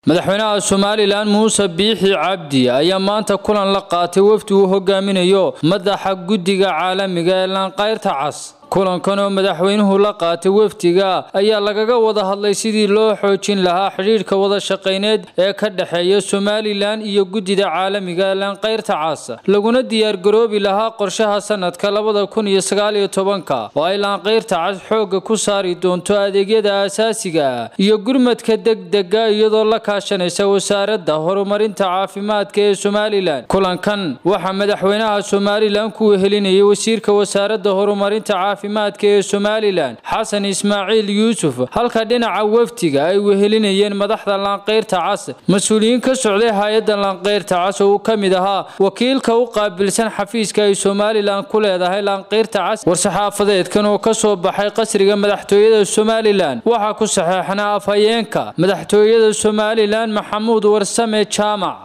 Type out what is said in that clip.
madaxweynaha somalilan muuse biixi cabdi ayaa maanta kulan la qaatay wafdi uu hogaaminayo madaxa guddiga caalamiga ee laanqayrta cas kulankan oo madaxweynuhu la qaatay wafdiga ayaa lagaga wada hadlay sidii loo xoojin lahaa xidhiidhka wada shaqayneed ee ka dhexeeya somalilan iyo guddida caalamiga ee laanqayrta cas laguna diyaargaroobi lahaa qorshaha sanadka labada kun iyo sagaaliyo tobanka oo ay laanqayrta cas xoogga ku saari doonto adeegyada aasaasiga iyo gurmadka degdega iyadoo la kaashanaysa wasaaradda horumarinta caafimaadka ee somalilan kulankan waxaa madaxweynaha somalilan ku wehelinayay wasiirka wasaaradda horumarinta caafimaadka ee somalilan xasan ismaaciil yuusuf halka dhinaca wafdiga ay wehelinayeen madaxda laanqayrta cas mas-uuliyiin ka socday hay-adda laanqayrta cas oo uu ka mid ahaa wakiilka u qaabilsan xafiiska ay somalilan ku leedahay laanqayrta cas war-saxaafadeedkan oo ka soo baxay qasriga madaxtooyada somalilan waxaa ku saxeexnaa afhayeenka madaxtooyada somalilan maxamuud warsame jaamac